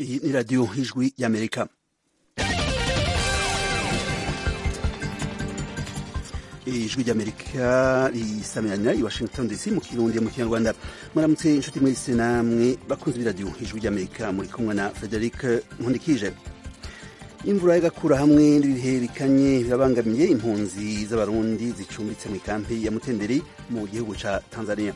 Iyi ni radiyo y'ijwi y'amerika ijwi ry'amerika risamirana i washington dc mu kirundi mu kinyarwanda muramutse inshuti mwese namwe bakunze b'iradiyo ijwi ry'amerika muri kumwe na frederic nkundikije imvura y'agakura hamwe n'ibihe bikanye birabangamiye impunzi z'abarundi zicumbitse mu ikampi ya mutenderi mu gihugu ca tanzania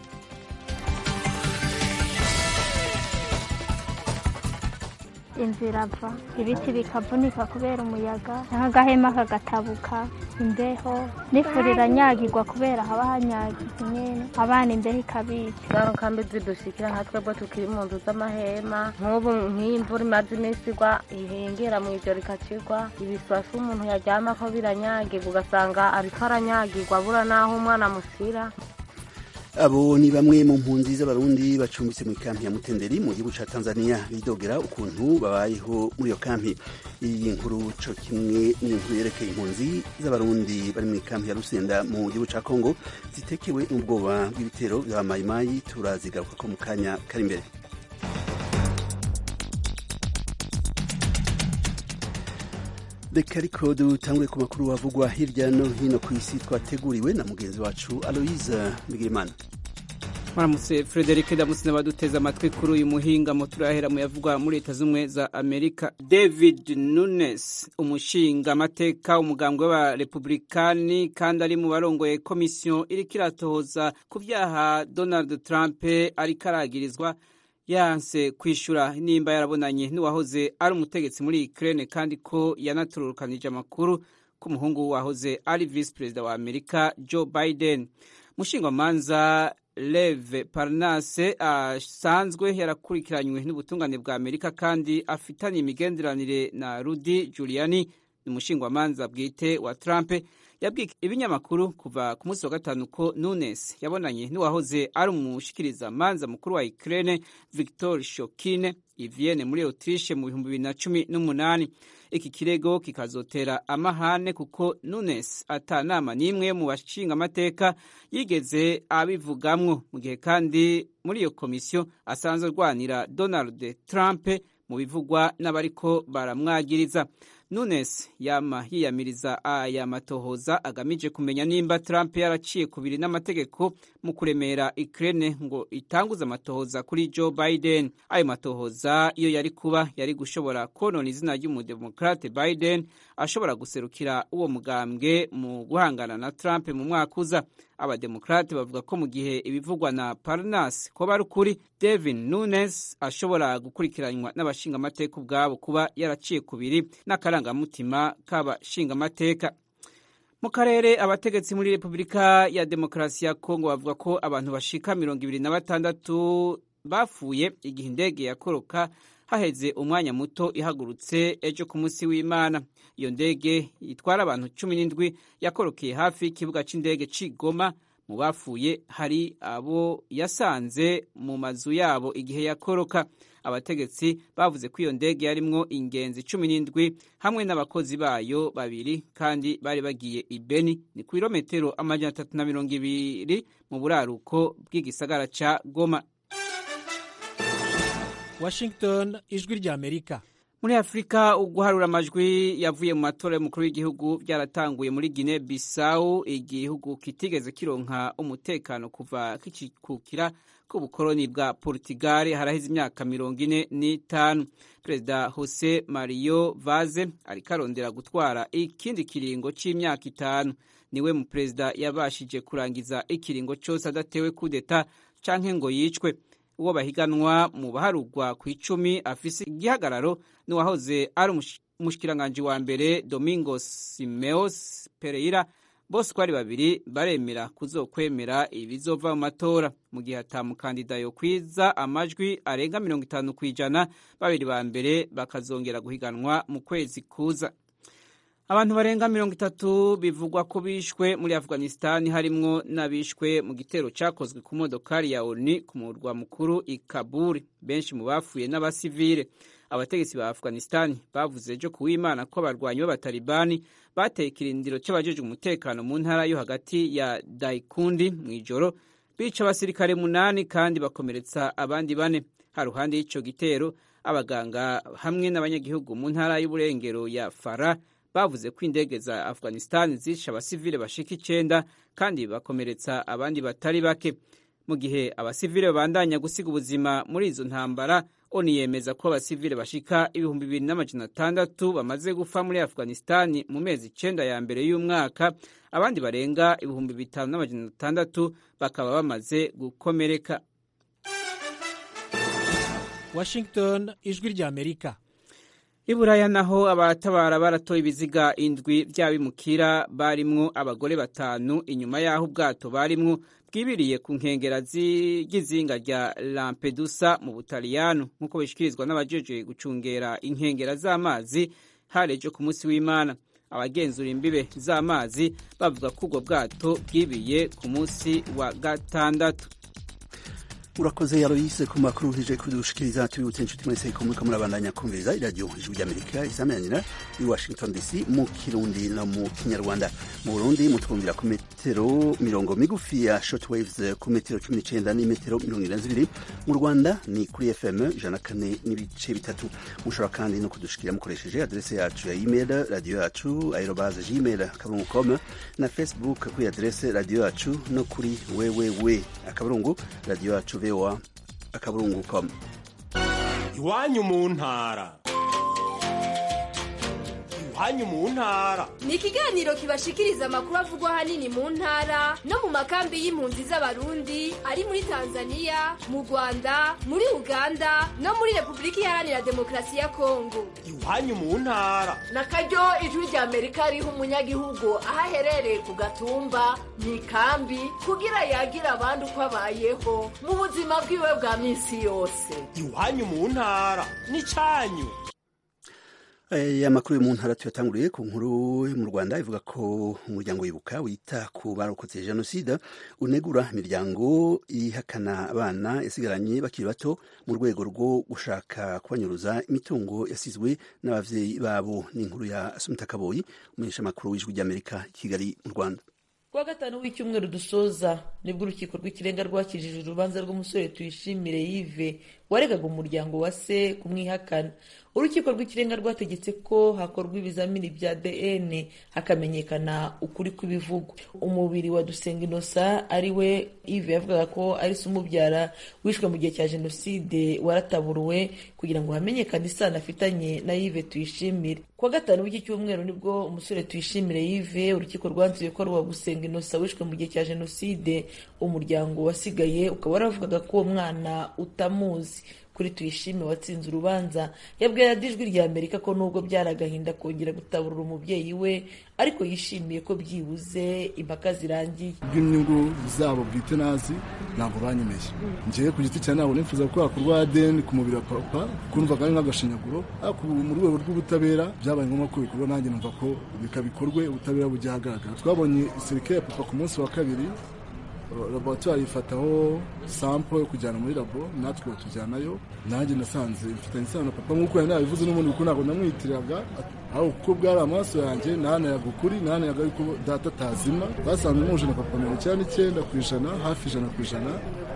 inzira ava ibiti bikavunika kubera umuyaga nk'agahema kagatabuka imbeho n'ifuri iranyagirwa kubera haba hanyagiye nyene abana imbeho ikabica zano kambi zidushikira nka twebwe tukiri mu nzu z'amahema nk'ubu nk'iyi mvura imaze iminsi igwa ihengera mu ijoro ikacigwa ibiswasi umuntu yaryamako biranyagirwa ugasanga ariko aranyagirwa abura n'aho umwana amusira abo ni bamwe mu mpunzi z'abarundi bacumbitse mu ikampi ya mutenderi mu gihugu ca tanzania bidogera ukuntu babayeho muri iyo kampi iyi nkuru co kimwe n'inkuru yerekeye impunzi z'abarundi bari mu ikampi ya rusenda mu gihugu ca kongo zitekewe n'ubwoba bw'ibitero vya mayimayi turazigaruka ko mu kanya kari imbere reka ariko dutangure ku makuru havugwa hirya no hino ku isi twateguriwe na mugenzi wacu aloise bigirimana mwaramutse frederic damusina baduteze amatwi kuri uyu muhingamo turahera mu yavugwa muri leta z'ubumwe za amerika david nunes umushinga amateka umugambwe w'abarepublikani kandi ari mu barongoye komisiyo iriko iratohoza ku vyaha donald trump ariko aragirizwa yanse kwishura nimba yarabonanye n'uwahoze ari umutegetsi muri Ukraine kandi ko yanatururukanije amakuru ko umuhungu wahoze ari visi perezida wa Amerika Joe Biden mushingwamanza Lev Parnase asanzwe uh, yarakurikiranywe n'ubutungane bwa Amerika kandi afitanye imigenderanire na Rudy Giuliani ni umushingwamanza bwite wa Trump yabwiye ibinyamakuru kuva ku munsi wa gatanu ko Nunes yabonanye n'uwahoze ari umushikiriza manza mukuru wa Ukraine Victor Shokine i Vienne muri Autriche mu bihumbi bibiri na cumi n'umunani iki kirego kikazotera amahane kuko Nunes ata nama n'imwe mu bashinga amateka yigeze abivugamwo mu gihe kandi muri iyo komisiyo asanzwe arwanira Donald Trump mu bivugwa n'abariko baramwagiriza Nunes yama yiyamiriza aya matohoza agamije kumenya nimba Trump yaraciye kubiri n'amategeko mu kuremera Ukraine ngo itanguze amatohoza kuri Joe Biden. Ayo matohoza iyo yari kuba yari gushobora konona izina ry'umudemokrate Biden ashobora guserukira uwo mugambwe mu guhangana na Trump mu mwaka uza. Abademokrate bavuga ko mu gihe ibivugwa na Parnas ko bari ukuri, Devin Nunes ashobora gukurikiranywa n'abashingamateka ubwabo kuba yaraciye kubiri n'akarangamutima k'abashingamateka. Mu karere abategetsi muri Repubulika ya Demokarasi ya Kongo bavuga ko abantu bashika mirongo ibiri na batandatu bapfuye igihe indege yakoroka haheze umwanya muto ihagurutse ejo ku munsi w'Imana. Iyo ndege itwara abantu cumi n'indwi yakorokeye hafi y'ikibuga c'indege c'i Goma. Mu bapfuye hari abo yasanze mu mazu yabo igihe yakoroka. Abategetsi bavuze ko iyo ndege yarimwo ingenzi cumi n'indwi hamwe n'abakozi bayo babiri kandi bari bagiye i Beni ni ku birometero amajana atatu na mirongo ibiri mu buraruko bw'igisagara ca Goma. Washington ijwi rya Amerika muri afurika uguharura amajwi yavuye mu matora y'umukuru w'igihugu byaratanguye muri Guinea Bissau igihugu kitigeze kironka umutekano kuva kikikukira k'ubukoloni bwa Portugal haraheze imyaka mirongo ine n'itanu perezida Jose Mario Vaz ariko arondera gutwara ikindi kiringo c'imyaka itanu niwe mu perezida yabashije kurangiza ikiringo cose adatewe kudeta canke ngo yicwe uwo bahiganwa mu baharugwa ku icumi afise igihagararo n'uwahoze ari umushikiranganji wa mbere Domingos Simeos Pereira bose uko ari babiri baremera kuzokwemera ibizova mu matora mu gihe ata mukandida yo kwiza amajwi arenga mirongo itanu ku ijana babiri ba mbere bakazongera guhiganwa mu kwezi kuza abantu barenga mirongo itatu bivugwa ko bishwe muri afghanistan harimwo n'abishwe mu gitero cyakozwe ku modokari ya oni ku murwa mukuru i kabul benshi mu bapfuye n'abasivile abategetsi ba afghanistan bavuze ejo ku w'imana ko abarwanyi b'abatalibani bateye ikirindiro cy'abajejwe umutekano mu ntara yo hagati ya daikundi mu ijoro bica abasirikare munani kandi bakomeretsa abandi bane haruhande y'ico gitero abaganga hamwe n'abanyagihugu mu ntara y'uburengero ya fara bavuze ko indege za afghanistan zishe abasivile bashika icenda kandi bakomeretsa abandi batari bake mu gihe abasivile babandanya gusiga ubuzima muri izo ntambara oni yemeza ko abasivile bashika ibihumbi bibiri n'amajana atandatu bamaze gupfa muri afghanistan mu mezi icenda ya mbere y'umwaka abandi barenga ibihumbi bitanu n'amajana atandatu bakaba bamaze gukomereka washington ijwi ry'amerika i buraya naho abatabara baratoye ibiziga indwi by'abimukira barimwo abagore batanu inyuma y'aho ubwato barimwo bwibiriye ku nkengera z'izinga rya lampedusa mu butaliyano nk'uko bishyikirizwa n'abajeje gucungera inkengera z'amazi harejo ku munsi w'imana abagenzura imbibe z'amazi bavuga ko ubwo bwato bwibiye ku munsi wa gatandatu urakoze yaroyise ku makuru hije kudushikiriza tubibutse inshuti mwese ko muriko murabandanya kumviriza iradiyo ijwi ry'amerika isameranira i washington dc mu kirundi no mu kinyarwanda mu burundi mutwumvira ku metero mirongo migufi ya shortwaves ku metero cumi n'icenda n'imetero mirongo ine na zibiri mu rwanda ni kuri fm ijana kane n'ibice bitatu mushobora kandi no kudushikira mukoresheje adrese yacu ya email radiyo yacu aerobaze gmail akaburungu com na facebook kuri adrese radiyo yacu no kuri wewewe akaburungu radiyo yacu voa akaburungu com iwanyu mu ntara iwanyu mu ntara ni ikiganiro kibashikiriza amakuru avugwa ahanini mu ntara no mu makambi y'impunzi z'abarundi ari muri tanzania mu rwanda muri uganda no muri repubulika iharanira demokarasi ya kongo iwanyu mu ntara na karyo ijwi rya amerika riha umunyagihugu aho aherereye ku gatumba mu ikambi kugira yagire abandi uko abayeho mu buzima bwiwe bwa minsi yose iwanyu mu ntara ni cyanyu aya makuru yo mu ntara tuyatanguriye ku nkuru yo mu rwanda ivuga ko umuryango wibuka wita ku barokotse jenoside unegura imiryango ihakana abana yasigaranye bakiri bato mu rwego rwo gushaka kubanyuruza imitungo yasizwe n'abavyeyi babo ni inkuru ya asumita kaboyi umumenyeshamakuru w'ijwi ry'amerika i kigali mu rwanda kuwa gatanu w'icyumweru dusoza nibwo urukiko rw'ikirenga rwakijije urubanza rw'umusore tuyishimire yive waregaga umuryango wa se kumwihakana urukiko rw'ikirenga rwategetse ko hakorwa ibizamini bya dn hakamenyekana ukuri kw'ibivugwa umubiri wa dusenga inosa ari we ive yavugaga ko ari se umubyara wishwe mu gihe cya jenoside warataburuwe kugira ngo hamenyekane isano afitanye na yive tuyishimire kuwa gatanu w'iki cyumweru nibwo umusore tuyishimire yive urukiko rwanzuye ko ari uwa gusenga inosa wishwe mu gihe cya jenoside umuryango wasigaye ukaba waravugaga ko uwo mwana utamuzi kuri tuyishime watsinze urubanza yabwiye radiyo ijwi rya amerika ko nubwo byari agahinda kongera gutaburura umubyeyi we ariko yishimiye ko byibuze impaka zirangiye bw'inyungu zabo bwite nazi ntabwo banyemeye njyewe ku giti cya ntabwo nifuza ko hakorwa adeni ku mubiri wa papa kumvaga ari nk'agashinyaguro ariko ubu mu rwego rw'ubutabera byabaye ngombwa ko bikorwa nanjye numva ko bikabikorwe ubutabera bujya ahagaragara twabonye serike ya papa ku munsi wa kabiri laboratwari ifataho sampo yo kujyana muri labo natwe batujyanayo nanjye nasanze mfitanye isano na papa nk'uko yari nabivuze n'ubundi kuko ntabwo namwitiriraga aho kuko bwari amaraso yanjye nahanayaga ukuri nahanayaga yuko data atazima basanze muje na papa mirongo icyenda n'icyenda ku ijana hafi ijana ku ijana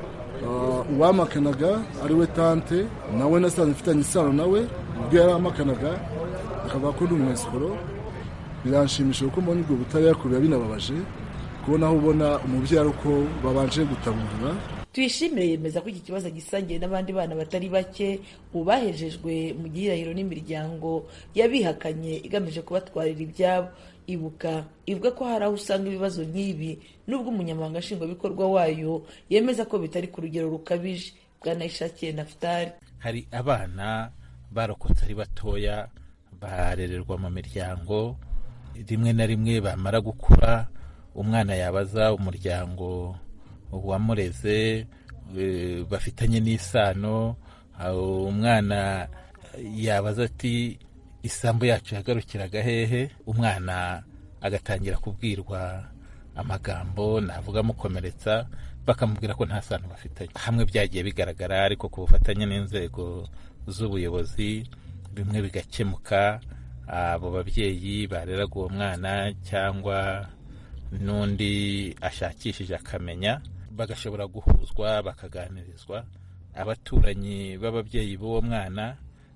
uwamakanaga ari we tante nawe nasanze mfitanye isano nawe ubwo yari amakanaga akavuga ko ndi umwesikoro biranshimisha kuko mbona ubwo butabera biba binababaje kubona aho ubona umubyeyi uko babanje gutaburura tuyishimire yemeza ko iki kibazo gisangiye n'abandi bana batari bake ubu bahejejwe mu gihirahiro n'imiryango yabihakanye igamije kubatwarira ibyabo ibuka ivuga ko hari aho usanga ibibazo nk'ibi nubwo umunyamabanga nshingwabikorwa wayo yemeza ko bitari ku rugero rukabije bwanayishakiye nafutari hari abana barokotse ari batoya barererwa mu miryango rimwe na rimwe bamara gukura umwana yabaza umuryango wamureze bafitanye n'isano umwana yabaza ati isambu yacu yagarukiraga hehe umwana agatangira kubwirwa amagambo navuga amukomeretsa bakamubwira ko nta sano bafitanye hamwe byagiye bigaragara ariko ku bufatanye n'inzego z'ubuyobozi bimwe bigakemuka abo babyeyi bareraga uwo mwana cyangwa n'undi ashakishije akamenya bagashobora guhuzwa bakaganirizwa abaturanyi b'ababyeyi b'uwo mwana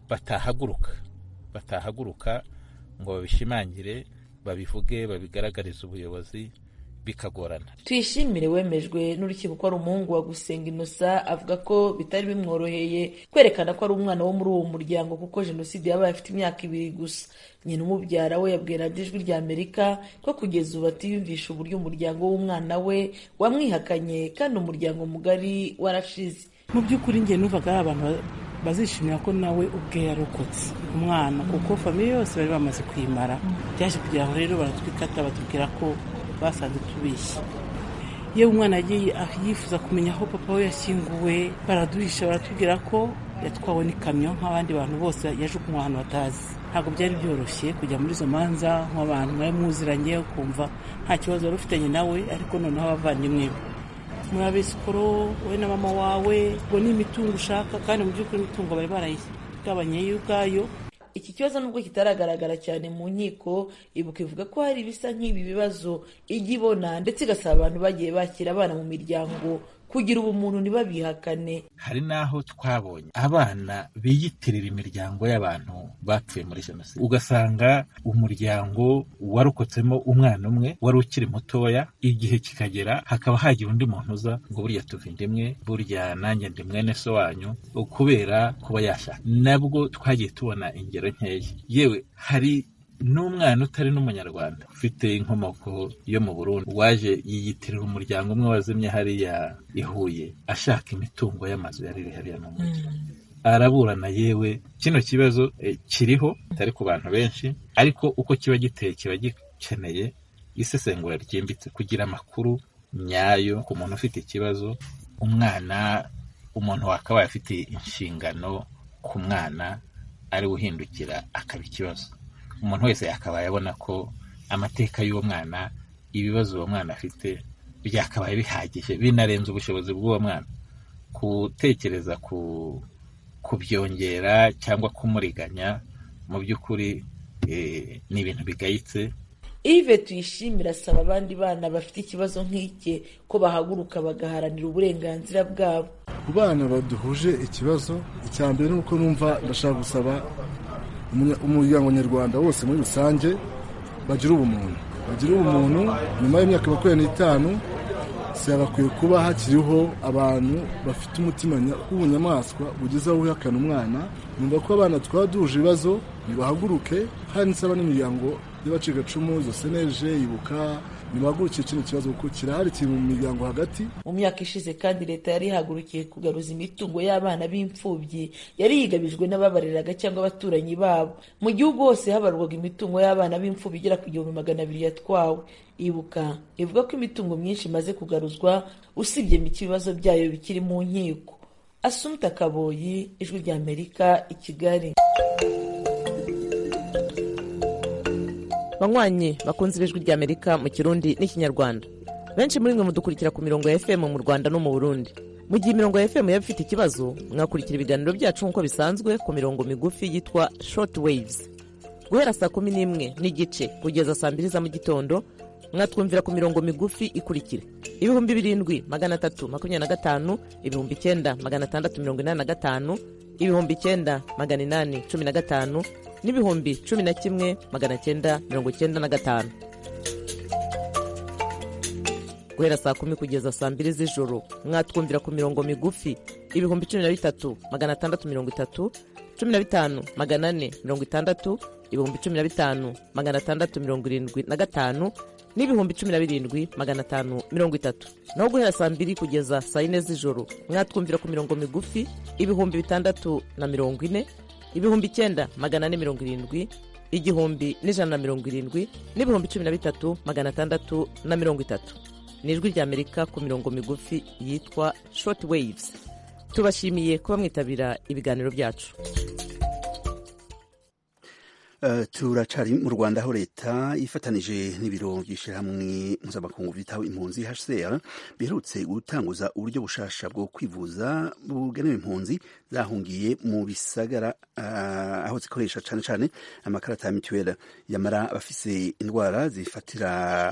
batahaguruka batahaguruka ngo babishimangire babivuge babigaragarize ubuyobozi bikagorana tuyishimire wemejwe n'urukiko ko ari umuhungu wa gusenga inosa avuga ko bitari bimworoheye kwerekana ko ari umwana wo muri uwo muryango kuko jenoside yabaye afite imyaka ibiri gusa nyina umubyara we yabwiye radiyo ijwi rya amerika ko kugeza ubu atiyumvisha uburyo umuryango w'umwana we wamwihakanye kandi umuryango mugari warashize mu by'ukuri njye numvaga ari abantu bazishimira ko nawe ubwe yarokotse umwana kuko famiye yose bari bamaze kuyimara byaje kugira ngo rero baratwikata batubwira ko basanze tubishye yewe umwana yagiye yifuza kumenya aho papa we yashyinguwe baraduhisha baratubwira ko yatwawe n'ikamyo nk'abandi bantu bose yajugunywe ahantu batazi ntabwo byari byoroshye kujya muri izo manza nk'abantu mwari muziranye ukumva nta kibazo wari ufitanye nawe ariko noneho abavandimwe be muri abesikoro wowe na mama wawe ngo ni imitungo ushaka kandi mu by'ukuri imitungo bari barayigabanye yo ubwayo iki kibazo nubwo kitaragaragara cyane mu nkiko ibuka ivuga ko hari ibisa nk'ibi bibazo ijya ibona ndetse igasaba abantu bagiye bakira abana mu miryango kugira ubumuntu ntibabihakane hari n'aho twabonye abana biyitirira imiryango y'abantu bapfuye muri jenoside ugasanga umuryango warokotsemo umwana umwe wari ukiri mutoya igihe kikagera hakaba hagira undi muntu uza ngo burya tuva indimwe burya nanjye ndi mwene so wanyu kubera kuba yashaka nabwo twagiye tubona ingero nkeya yewe hari n'umwana utari n'umunyarwanda ufite inkomoko yo mu burundi waje yiyitirira umuryango umwe wazimye hariya i huye ashaka imitungo y'amazu yari iri hariya mu mujyi araburana yewe kino kibazo eh, kiriho kitari ku bantu benshi ariko uko kiba giteye kiba gikeneye isesengura ryimbitse kugira amakuru nyayo ku muntu ufite ikibazo umwana umuntu wakabaye afite inshingano ku mwana ari uhindukira akaba ikibazo umuntu wese yakabaye abona ko amateka y'uwo mwana ibibazo uwo mwana afite byakabaye bihagije binarenze ubushobozi bw'uwo mwana gutekereza ku kubyongera cyangwa kumuriganya mu by'ukuri eh, ni ibintu bigayitse ive tuyishimira asaba abandi bana bafite ikibazo nk'ike ko bahaguruka bagaharanira uburenganzira bwabo ku bana baduhuje ikibazo icya mbere ni uko numva ndashaka gusaba umunya- umuryango nyarwanda wose muri rusange bagira ubumuntu bagira ubumuntu nyuma y'imyaka makumyabiri n'itanu hakwiye kuba hakiriho abantu bafite umutima nya- w'ubunyamaswa bugeze aho wihakana umwana numva ko abana twaba duhuje ibibazo nibahaguruke hari nsaba n'imiryango y'abacikacumu izo seneje ibuka nibahagurukiye kino kibazo kuko kirahari kiri mu miryango hagati mu myaka ishize kandi leta yari ihagurukiye kugaruza imitungo y'abana b'imfubyi yari yigabijwe n'ababareraga cyangwa abaturanyi babo mu gihugu hose habarwaga imitungo y'abana b'imfubyi igera ku gihumbi magana abiri yatwawe ibuka ivuga ko imitungo myinshi imaze kugaruzwa usibye mike ibibazo byayo bikiri mu nkiko asumta kaboyi ijwi ry'amerika i kigali banywanyi bakunze ibijwi ry'amerika mu kirundi n'ikinyarwanda benshi muri mwe mudukurikira ku mirongo ya fm mu rwanda no mu burundi mu gihe imirongo ya fm yaba ifite ikibazo mwakurikira ibiganiro byacu nk'uko bisanzwe ku mirongo migufi yitwa short waves guhera saa kumi n'imwe n'igice kugeza saa mbiri za mu gitondo mwatwumvira ku mirongo migufi ikurikira ibihumbi birindwi magana atatu makumyabiri na gatanu ibihumbi icyenda magana atandatu mirongo inani na gatanu ibihumbi icyenda magana inani cumi na gatanu n'ibihumbi cumi na kimwe magana cyenda mirongo cyenda na gatanu guhera saa kumi kugeza saa mbiri z'ijoro mwatwumvira ku mirongo migufi ibihumbi cumi na bitatu magana atandatu mirongo itatu cumi na bitanu magana ane mirongo itandatu ibihumbi cumi na bitanu magana atandatu mirongo irindwi na gatanu n'ibihumbi cumi na birindwi magana atanu mirongo itatu naho guhera saa mbiri kugeza saa yine z'ijoro mwatwumvira ku mirongo migufi ibihumbi bitandatu na mirongo ine ibihumbi icyenda magana ane mirongo irindwi igihumbi n'ijana na mirongo irindwi n'ibihumbi cumi na bitatu magana atandatu na mirongo itatu ni ijwi ry'amerika ku mirongo migufi yitwa short waves tubashimiye kuba mwitabira ibiganiro byacu Uh, turacari mu rwanda aho leta ifatanije n'ibiro by'ishyirahamwe mpuzamakungu byitaho impunzi hcr biherutse gutanguza uburyo bushasha bwo kwivuza bugenewe impunzi zahungiye mu bisagara uh, aho zikoresha cane cane amakarata ya mituweli yamara abafise indwara zifatira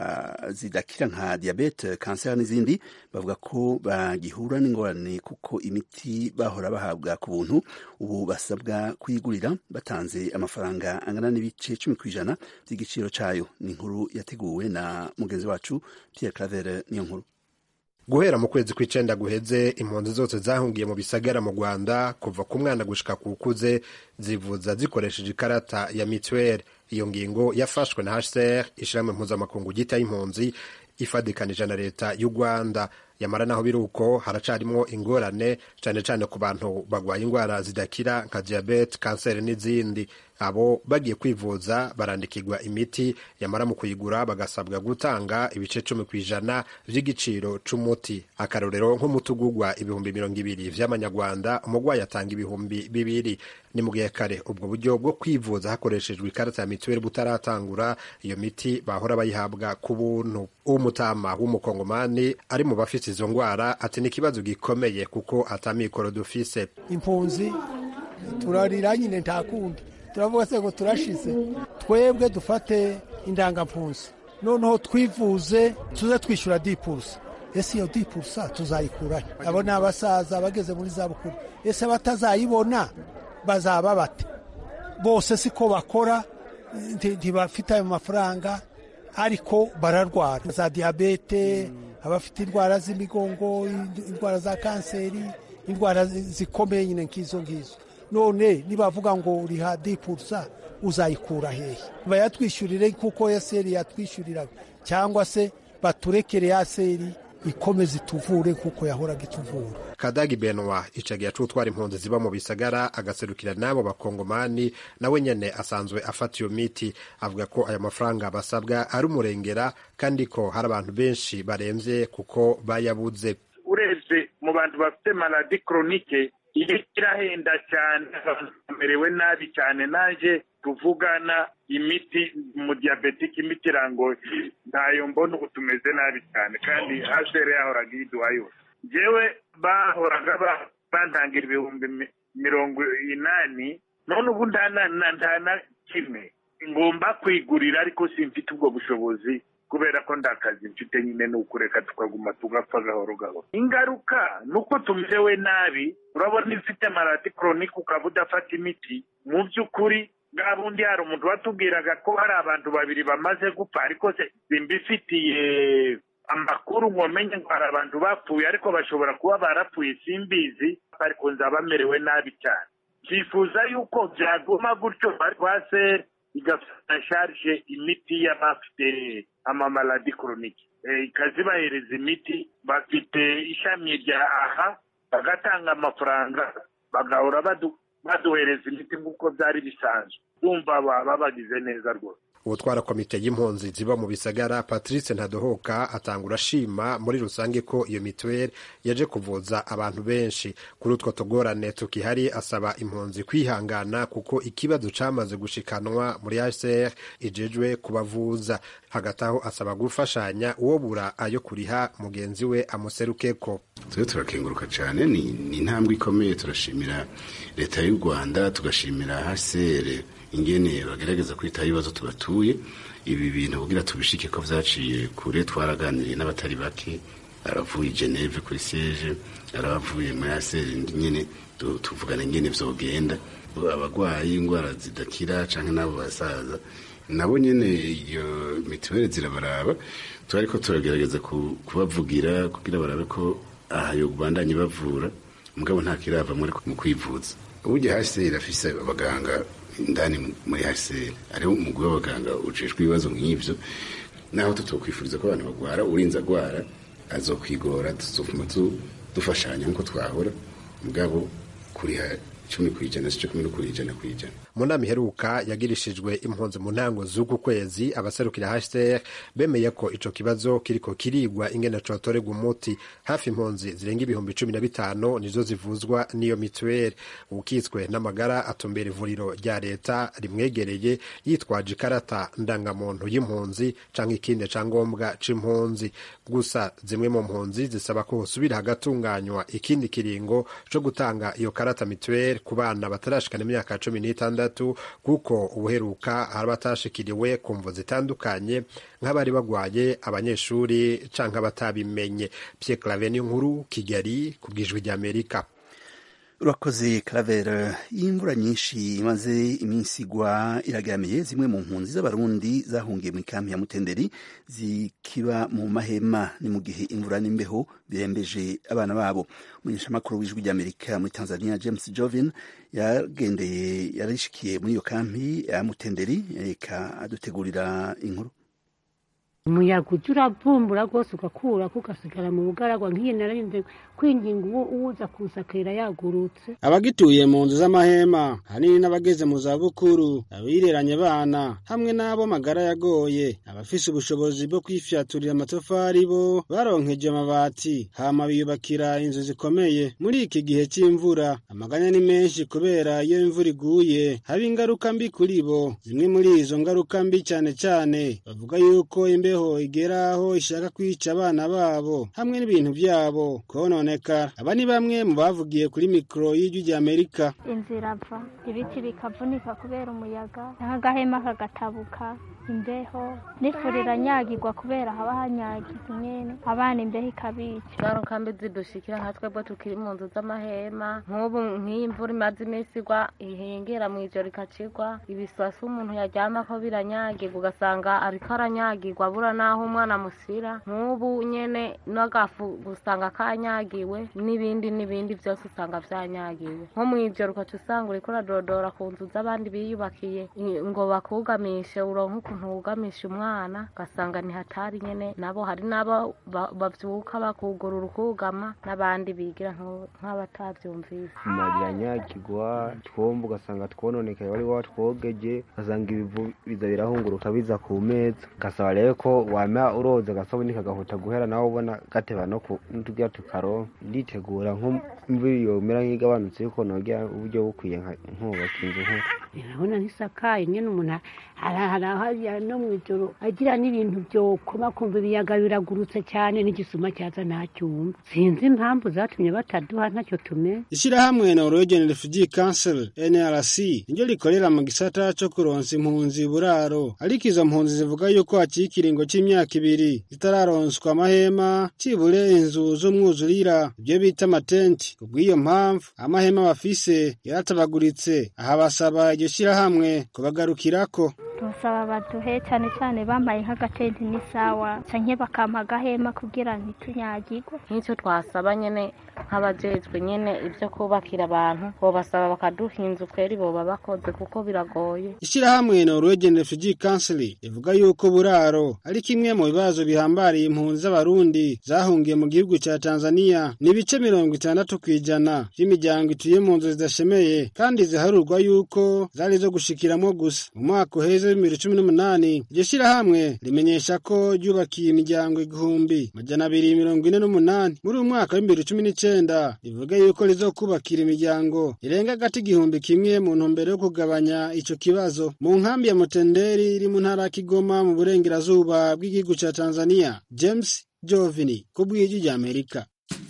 zidakira nka diabete kanseri n'izindi bavuga ko bagihura n'ingorane kuko imiti bahora bahabwa ku buntu ubu basabwa kuyigurira batanze amafaranga angana n'ibice cumi ku ijana by'igiciro cyayo ni inkuru yateguwe na mugenzi wacu Pierre Claver niyo nkuru guhera mu kwezi kw'icenda guheze impunzi zose zahungiye mu bisagara mu rwanda kuva ku mwana gushika ku ukuze zivuza zikoresheje ikarata ya mituweli iyo ngingo yafashwe na hcr ishirahamwe mpuzamakungu ryita y'impunzi ifadikanije na leta y'u rwanda yamara naho biri uko haracarimwo ingorane cane cane ku bantu bagwaye ingwara zidakira nka diabete kanseri n'izindi abo bagiye kwivuza barandikirwa imiti yamara mu kuyigura bagasabwa gutanga ibice cumi ku ijana vy'igiciro c'umuti akarorero nk'umuti ugurwa ibihumbi mirongo ibiri vy'amanyarwanda umurwayi atanga ibihumbi bibiri ni mu gihe kare ubwo buryo bwo kwivuza hakoreshejwe ikarata ya mituweli butaratangura iyo miti bahora bayihabwa ku buntu umutama w'umukongomani ari mu bafite izo ngwara ati ni ikibazo gikomeye kuko atamikoro dufise impunzi turarira nyine nta kundi turavuga se ngo turashize twebwe dufate indangampunzi noneho twivuze tuze twishyura dipurusa ese iyo dipurusa tuzayikurahe abo ni abasaza bageze muri za bukuru ese batazayibona bazaba bate bose siko bakora ntibafite ayo mafaranga ariko bararwara za diyabete abafite indwara z'imigongo indwara za kanseri indwara zikomeye nyine nk'izo ngizo none nibavuga ngo uriha dipurusa uzayikura hehe bayatwishyurire kuko yaseri yatwishyuriraga cyangwa se baturekere yaseri ikomeze ituvure kuko yahoraga ituvura kadagi benwa icagiye acutwara impunzi ziba mu bisagara agaserukira n'abo bakongomani nawe nyene asanzwe afata iyo miti avuga ko ayo mafaranga basabwa ari umurengera kandi ko hari abantu benshi baremvye kuko bayabuze urebye mu bantu bafite maladi koronike iyo irahenda cyane bamerewe nabi cyane naje tuvugana imiti mu diyabetike imiti irango ntayo mbona ubu tumeze nabi cyane kandi hasere yahoraga iyiduha yose njyewe bahoraga bantangira ibihumbi mirongo inani none ubu nta na kimwe ngomba kwigurira ariko simfite ubwo bushobozi kubera ko ndakazi mfite nyine ni ukureka tukaguma tugapfa gahoro gahoro ingaruka ni uko tumerewe nabi urabona ifite maradi koronike ukaba udafata imiti mu by'ukuri bwa bundi hari umuntu watubwiraga ko hari abantu babiri bamaze gupfa ariko simbifitiye amakuru ngo menye ngo hari abantu bapfuye ariko bashobora kuba barapfuye simbizi ariko nzaba bamerewe nabi cyane twifuza yuko byaguma gutyo rwase igafata sharije imiti y'abafite amamaladi koronike ikazibahereza imiti bafite ishami rya aha bagatanga amafaranga bagahora baduhereza imiti nk'uko byari bisanzwe bumva baba bagize neza rwose ubutwara komite y'impunzi ziba mu bisagara patrice ntadohoka atangura ashima muri rusange ko iyo mituweli yaje kuvuza abantu benshi kuri utwo tugorane tukihari asaba impunzi kwihangana kuko ikibazo cyamaze gushikanwa muri hcr ijejwe kubavuza hagati aho asaba gufashanya uwo bura ayo kuriha mugenzi we amuserukeko twe turakenguruka cyane ni intambwe ikomeye turashimira leta y'u rwanda tugashimira hcr ingene bagerageza kwitaho ibibazo tubatuye ibi bintu kugira tubishike ko vyaciye kure twaraganiriye n'abatari bake aravuye Geneve kuri siege aravuye muri aseri nyene tuvugana ingene vyogenda abagwayi ingwara zidakira canke n'abo basaza nabo nyene iyo mituweli zirabaraba turariko turagerageza kubavugira kugira barabe ko aha yo bandanye bavura mugabo nta kirava muri mu kwivuza uburyo hasi irafise abaganga indani muri hcr ariho umugwi w'abaganga ujejwe ibibazo nk'ivyo naho tutokwifuriza ko abantu bagwara urinze agwara azokwigora tuzofuma dufashanya nk'uko twahora mugabo kuriha cumi ku ijana si cumi no ku ijana ku ijana mu nama iheruka yagirishijwe impunzi mu ntango z'uku kwezi abaserukira HCR bemeye ko ico kibazo kiriko kirigwa ingene cotorerwa umuti hafi impunzi zirenga ibihumbi cumi na bitanu nizo zivuzwa n'iyo mituweli ukitswe n'amagara atumbera ivuriro rya leta rimwegereye yitwaje ikarata ndangamuntu y'impunzi canke ikindi cangombwa c'impunzi gusa zimwe mu mpunzi zisaba ko hosubira hagatunganywa ikindi kiringo co gutanga iyo karata mituweli ku bana batarashikana imyaka cumi n'itandatu kuko ubuheruka hari abatashikiriwe ku mvu zitandukanye nk'abari bagwaye abanyeshuri canke abatabimenye Pierre Claver nkuru Kigali ku bwijwi ry'Amerika urakoze Claver imvura nyinshi imaze iminsi igwa iragaramiye zimwe mu mpunzi z'abarundi zahungiye mu ikambi ya mutenderi zikiba mu mahema ni mu gihe imvura n'imbeho birembeje abana babo umunyeshamakuru w'ijwi ry'amerika muri tanzania james jovin yagendeye yarishikiye muri iyo kambi ya mutenderi reka adutegurira inkuru umuyaga ujya uravumbura rwose ugakura ugasigara mu bugaragwa nk'iyi nararinze kwinginga uwo uwuza kusakira yagurutse abagituye mu nzu z'amahema hanini n'abageze mu zabukuru abireranye abana hamwe n'abo magara yagoye abafise ubushobozi bwo kwifyaturira amatafari bo baronkeje amabati hama biyubakira inzu zikomeye muri iki gihe c'imvura amaganya ni menshi kubera iyo imvura iguye haba ingaruka mbi kuri bo zimwe muri izo ngaruka mbi cyane cyane bavuga yuko imbeho imbeho igera aho ishaka kwica abana babo hamwe n'ibintu byabo kononekara aba ni bamwe mu bavugiye kuri mikoro y'ijwi rya amerika inzu irava ibiti bikavunika kubera umuyaga nk'agahema kagatabuka imbeho n'ifuri iranyagirwa kubera haba hanyagiza nyene abana imbeho ikabica ingaruka mbi zidushikira nka twebwe tukiri mu nzu z'amahema nk'ubu nk'iyi mvura imaze iminsi igwa ihengera mu ijoro ikacigwa ibiswasi umuntu yaryamako biranyagirwa ugasanga ariko aranyagirwa abura n'aho umwana amusira nk'ubu nyene n'agafu usanga kanyagiwe n'ibindi n'ibindi byose usanga vyanyagiwe nko mu ijoro ukaca usanga uriko uradodora ku nzu z'abandi biyubakiye ngo bakugamishe uronke ukuntu wugamisha umwana ugasanga ni hatari nyene nabo hari n'abo bavyuka bakugurura ukugama n'abandi bigira nk'abatavyumvise amarira anyagirwa twomba ugasanga twononekaye wari watwogeje ugasanga ibivu biza birahunguruka biza ku meza ugasaba rero ko wama uroza agasabuni kagahuta guhera nawe ubona gateba no tugira tukaronka nditegura nk'imvura yomera nk'igabanutse yuko nogira uburyo bukwiye nkubaka inzu nk'uko urabona ntisakaye nyine umuntu harahariya no mu ijoro agira n'ibintu byokoma kumva ibiyaga biragurutse cyane n'igisuma cyaza ntacyumva sinzi impamvu zatumye bataduha ntacyo tumenye ishyirahamwe Norwegian Refugee Council NRC niryo rikorera mu gisata cyo kuronsa impunzi buraro ariko izo mpunzi zivuga yuko hakiri ikiringo cy'imyaka ibiri zitararonswa amahema cibure inzu z'umwuzurira ibyo bita amatenti kubw'iyo mpamvu amahema bafise yaratabaguritse aha basaba iryo shyirahamwe kubagarukirako tubasaba baduhe cyane cyane bambaye nk'agatenti n'isawa canke bakampa agahema kugira ntitunyagirwe nk'icyo twasaba nyene nk'abajejwe nyene ibyo kubakira abantu bobasaba bakaduha inzu kweri boba bakoze kuko biragoye ishyirahamwe Norwegian Refugee Council ivuga yuko buraro ari kimwe mu bibazo bihambariye impunzi z'abarundi zahungiye mu gihugu cya Tanzania ni ibice mirongo itandatu ku ijana by'imiryango ituye mu nzu zidashemeye kandi ziharurwa yuko zari zo gushikiramwo gusa mu mwaka uheze w'ibibiri cumi n'umunani iryo shyirahamwe rimenyesha ko ryubakiye imiryango igihumbi majana abiri mirongo ine n'umunani muri uyu mwaka w'ibibiri cumi n'icenda rivuga yuko rizokubakira imiryango irenga agati igihumbi kimwe mu ntumbero yo kugabanya ico kibazo mu nkambi ya mutenderi iri mu ntara ya kigoma mu burengerazuba bw'igihugu ca tanzania james jovini ku bw'ijwi rya amerika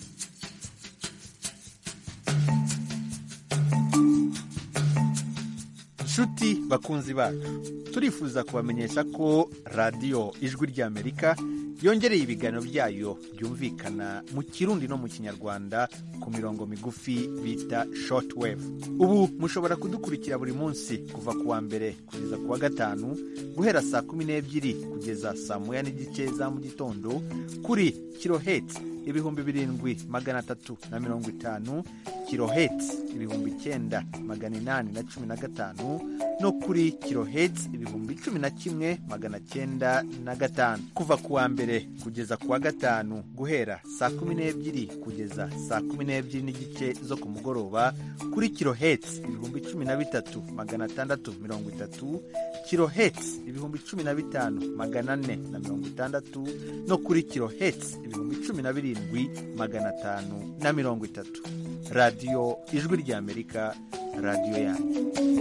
nshuti bakunzi bacu turifuza kubamenyesha ko radiyo ijwi ry'amerika yongereye ibiganiro byayo byumvikana mu kirundi no mu kinyarwanda ku mirongo migufi bita shortwave ubu mushobora kudukurikira buri munsi kuva ku wa mbere kugeza ku wa gatanu guhera saa kumi n'ebyiri kugeza saa moya n'igice za mu gitondo kuri kiloheti ibihumbi birindwi magana atatu na mirongo itanu kiloheti ibihumbi icyenda magana inani na cumi na gatanu no kuri kiloheti ibihumbi cumi na kimwe magana cyenda na gatanu kuva ku wa mbere kugeza ku wa gatanu guhera saa kumi n'ebyiri kugeza saa kumi n'ebyiri n'igice zo ku mugoroba kuri kiloheti ibihumbi cumi na bitatu magana atandatu mirongo itatu kiloheti ibihumbi cumi na bitanu magana ane na mirongo itandatu no kuri kiloheti ibihumbi cumi na birindwi magana atanu na mirongo itatu radiyo ijwi ry'amerika radiyo yanyu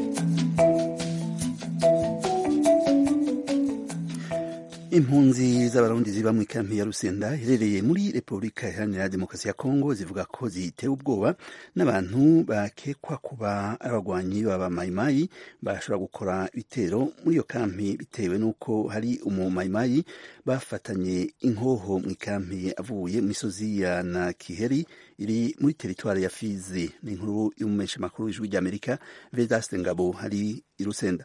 impunzi z'abarundi ziba mu ikampi ya rusenda iherereye muri repubulika iharanira demokarasi ya kongo zivuga ko zitewe ubwoba n'abantu bakekwa kuba ari abagwanyi b'abamayimayi bashobora gukora ibitero muri iyo kampi bitewe n'uko hari umumayimayi bafatanye inkoho mu ikampi avuye mu misozi ya nakiheri iri muri teritwari ya fizi ni inkuru y'umumenyesha makuru w'ijwi ry'amerika vedaste ngabo hari i rusenda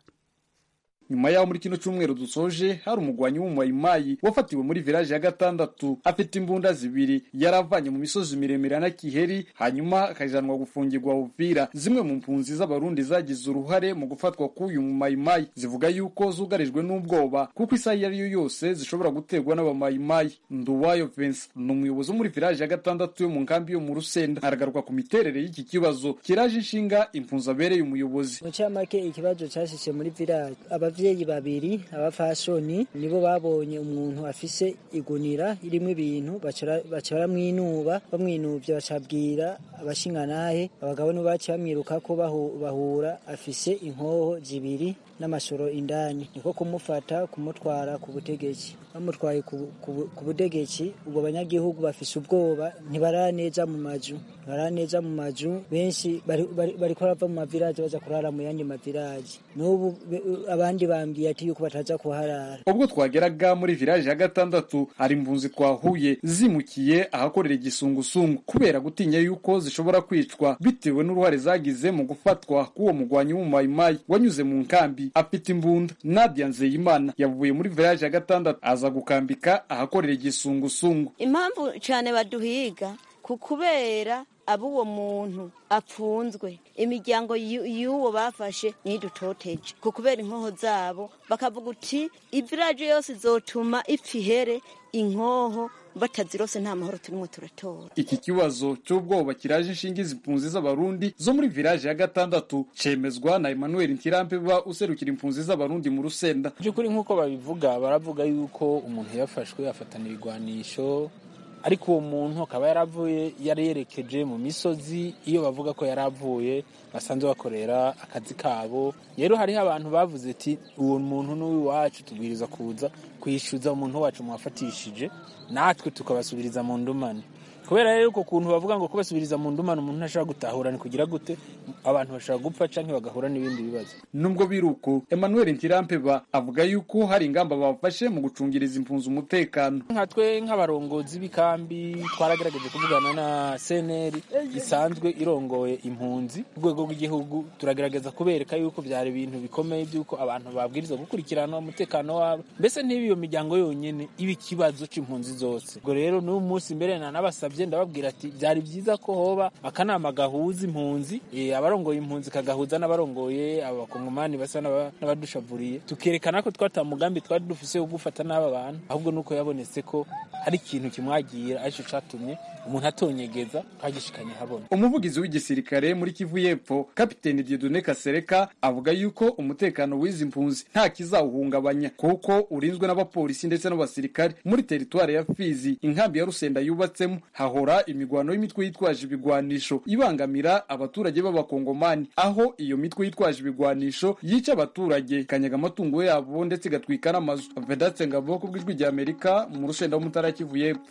nyuma yaho muri kino cyumweru dusoje hari umugwanyi w'umumayimayi wafatiwe muri village ya gatandatu afite imbunda zibiri yaravanye mu misozi miremire na kiheri hanyuma akajanwa gufungirwa uvira zimwe mu mpunzi z'abarundi zagize uruhare mu gufatwa k'uyu mumayimayi zivuga yuko zugarijwe n'ubwoba kuko isaha iyo ari yo yose zishobora guterwa n'abamayimayi nduwayo Vincent ni umuyobozi wo muri village ya gatandatu yo mu nkambi yo mu rusenda aragaruka ku miterere y'iki kibazo kiraje inshinga impunzi abereye umuyobozi mu cyamake ikibazo cyashyize muri village abavyeyi babiri abafashoni nibo babonye umuntu afise igunira irimo ibintu baca baramwinuba bamwinuvye bacabwira abashinganahe abagabo nibo baciye bamwiruka ko bahura afise inkoho zibiri n'amashoro indani niko kumufata kumutwara ku butegetsi bamutwaye ku butegetsi ubwo banyagihugu bafise ubwoba ntibara neza mu mazu ntibara neza mu mazu benshi bariko barava mu mavilaje baza kurara mu yandi mavilaje n'ubu abandi bambwiye ati yuko bataza kuharara ubwo twageraga muri village ya gatandatu hari impunzi twahuye zimukiye ahakorera igisungusungu kubera gutinya yuko zishobora kwicwa bitewe n'uruhare zagize mu gufatwa k'uwo mugwanyi w'umumayimayi wanyuze mu nkambi afite imbunda nadia nzeyimana yavuye muri village ya gatandatu aza gukambika ahakorera igisungusungu impamvu cyane baduhiga ku kubera abo uwo muntu apfunzwe imiryango y'uwo bafashe ntidutoteje ku kubera inkoho zabo bakavuga uti iviraje yose izotuma ipfa ihere inkoho batazirose nta mahoro turimo turatora iki kibazo cy'ubwoba kiraje inshinga impunzi z'abarundi zo muri village ya gatandatu cemezwa na Emmanuel Ntirampeba userukira impunzi z'abarundi mu rusenda by'ukuri nk'uko babivuga baravuga yuko umuntu yafashwe afatana ibigwanisho ariko uwo muntu akaba yaravuye yari yerekeje mu misozi iyo bavuga ko yari avuye basanzwe bakorera akazi kabo rero hariho abantu bavuze ati uwo muntu n'uw'iwacu tubwiriza kuza kwishyuza umuntu wacu mwafatishije natwe tukabasubiriza mu ndumane kubera rero uko kuntu bavuga ngo kubasubiriza mu ndumane umuntu ntashobora gutahura ni kugira gute abantu bashobora gupfa canke bagahura n'ibindi bibazo nubwo biruko Emmanuel Ntirampeba avuga yuko hari ingamba bafashe mu gucungiriza impunzi umutekano nka twe nk'abarongozi b'ikambi twaragerageje kuvugana na CNL isanzwe irongoye impunzi ku rwego rw'igihugu turagerageza kubereka yuko byari ibintu bikomeye by'uko abantu babwirizwa gukurikirana umutekano wabo mbese ntiba iyo miryango yonyene iba ikibazo c'impunzi zose ubwo rero n'uyu munsi mbere na nabasabye ndababwira ati byari byiza ko hoba akanama gahuza impunzi abarongoye impunzi kagahuza n'abarongoye abakongomani basa n'abadushavuriye tukerekana ko twata mugambi twari dufise wo gufata n'aba bantu ahubwo nuko yabonetse ko hari ikintu kimwagira aricyo catumye umuntu atonyegeza twagishikanye habona umuvugizi w'igisirikare muri kivu y'epfo kapiteni dieudonne kasereka avuga yuko umutekano w'izi mpunzi nta kizawuhungabanya kuko urinzwe n'abapolisi ndetse n'abasirikare muri teritwari ya fizi inkambi ya rusenda yubatsemo hahora imigwano y'imitwe yitwaje ibigwanisho ibangamira abaturage b'abakongomani aho iyo mitwe yitwaje ibigwanisho yica abaturage ikanyaga amatungo yabo ndetse igatwika n'amazu vedatse ngabo ku bw'ijwi rya amerika mu rusenda w'umutara kivu y'epfo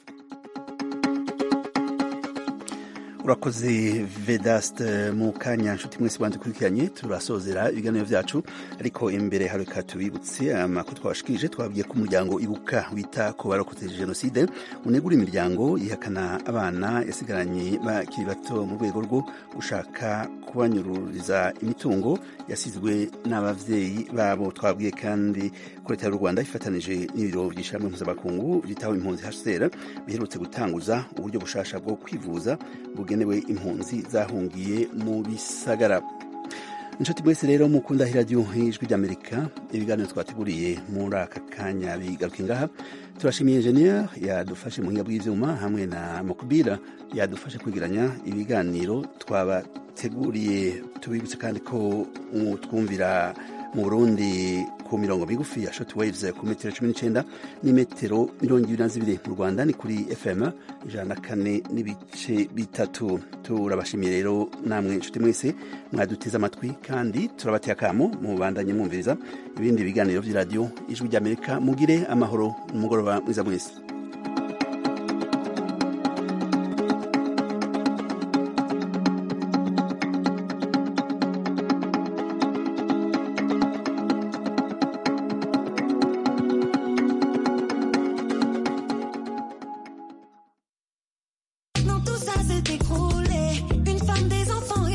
urakoze vedaste mu kanya nshuti mwese bandukurikiranye turasozera ibiganiro byacu ariko imbere hareka tubibutse amakuru twabashikirije twabwiye ko umuryango ibuka wita ku barokotse jenoside unegura imiryango yihakana abana yasigaranye bakiri bato mu rwego rwo gushaka kubanyururiza imitungo yasizwe n'abavyeyi babo twabwiye kandi ko leta y'u rwanda ifatanije n'ibiro by'ishyirahamwe mpuzamakungu byitaho impunzi hcr biherutse gutanguza uburyo bushasha bwo kwivuza bugenewe impunzi zahungiye mu bisagara inshuti mwese rero mukunda iradiyo ijwi ry'amerika ibiganiro twateguriye muri aka kanya bigaruka ngaha turashimiye enjeniyeri yadufashe mu buhinga bw'ibyuma hamwe na mukubira yadufashe kwigiranya ibiganiro twabateguriye tubibutse kandi ko twumvira mu burundi ku mirongo migufi ya shoti wayivuze ku metero cumi n'icyenda n'imetero mirongo ibiri na zibiri mu rwanda ni kuri fm ijana na kane n'ibice bitatu turabashimiye rero namwe inshuti mwese mwaduteze amatwi kandi turabateye akamo mubandanye mwumviriza ibindi biganiro by'iradiyo ijwi ry'amerika mugire amahoro n'umugoroba mwiza mwese